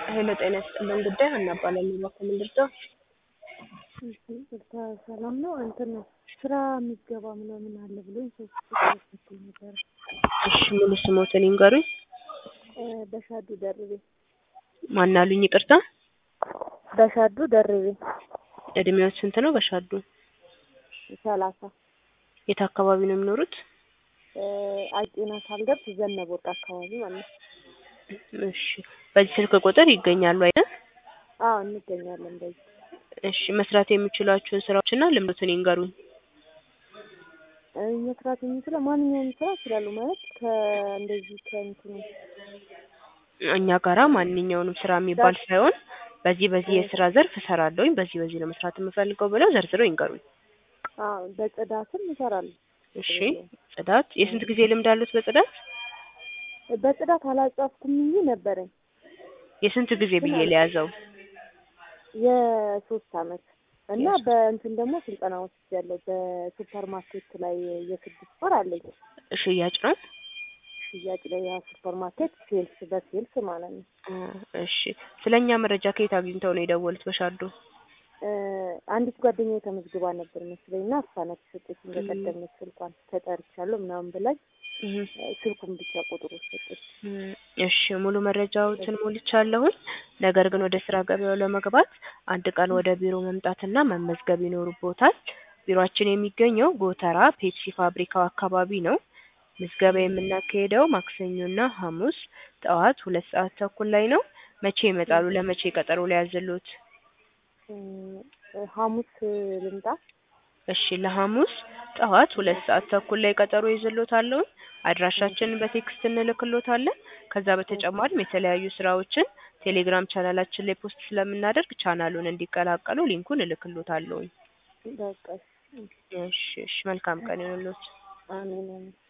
ሄሎ ጤና ይስጥልን ጉዳይ ሀና እባላለሁ። እባክዎ ምን ልርዳው? እሺ ይቅርታ ሰላም ነው። እንትን ስራ ምዝገባ ምናምን አለ ብሎኝ ሶስት ቁጥር ሰጥቶኝ ነበረ። እሺ ሙሉ ስሞትን ይንገሩኝ። እ በሻዱ ደርቤ ማን አሉኝ? ይቅርታ በሻዱ ደርቤ እድሜዎት ስንት ነው? በሻዱ ሰላሳ የት አካባቢ ነው የሚኖሩት? እ አጤና ሳልደርስ ዘነበ ወርቅ አካባቢ ማለት ነው። እሺ በዚህ ስልክ ቁጥር ይገኛሉ አይደል? አዎ እንገኛለን በዚህ እሺ መስራት የሚችሏቸውን ስራዎችና ልምዶትን ይንገሩኝ። እ መስራት የሚችለው ማንኛውም ስራ ይችላሉ ማለት ከእንደዚህ ከእንትኑ እኛ ጋራ ማንኛውንም ስራ የሚባል ሳይሆን በዚህ በዚህ የስራ ዘርፍ እሰራለሁኝ በዚህ በዚህ ነው መስራት የምፈልገው ብለው ዘርዝረው ይንገሩኝ። አዎ በጽዳትም እሰራለሁ። እሺ ጽዳት የስንት ጊዜ ልምድ አሉት በጽዳት? በጽዳት አላጻፍኩም እንጂ ነበረኝ የስንት ጊዜ ብዬ ለያዘው? የሶስት አመት እና በእንትን ደግሞ ስልጠና ወስጃለሁ። በሱፐር ማርኬት ላይ የስድስት ወር አለኝ ሽያጭ ነው? ሽያጭ ላይ ያ ሱፐር ማርኬት ሴልስ በሴልስ ማለት ነው። እ እሺ ስለኛ መረጃ ከየት አግኝተው ነው የደወሉት በሻዶ? እ አንዲት ጓደኛዬ ተመዝግባ ነበር መስለኝ እና እሷ ናት የሰጠችኝ። በቀደም ስልኳን ተጠርቻለሁ ምናምን ብላኝ ስልኩን ብቻ ቁጥሩ ሰጠች። እሺ ሙሉ መረጃዎችን ሞልቻለሁኝ። ነገር ግን ወደ ስራ ገበያው ለመግባት አንድ ቀን ወደ ቢሮ መምጣትና መመዝገብ ይኖርቦታል። ቢሮአችን የሚገኘው ጎተራ ፔፕሲ ፋብሪካው አካባቢ ነው። ምዝገባ የምናካሄደው ማክሰኞና ሐሙስ ጠዋት ሁለት ሰዓት ተኩል ላይ ነው። መቼ ይመጣሉ? ለመቼ ቀጠሮ ሊያዝልዎት? እ ሐሙስ ልምጣ? እሺ ለሐሙስ ጠዋት ሁለት ሰዓት ተኩል ላይ ቀጠሮ ይዝልዎታለሁ። አድራሻችንን በቴክስት እንልክልዎታለን። ከዛ በተጨማሪም የተለያዩ ስራዎችን ቴሌግራም ቻናላችን ላይ ፖስት ስለምናደርግ ቻናሉን እንዲቀላቀሉ ሊንኩን እልክልዎታለሁኝ። በቃ እሺ እሺ መልካም ቀን ይሁንልዎት። አሜን አሜን።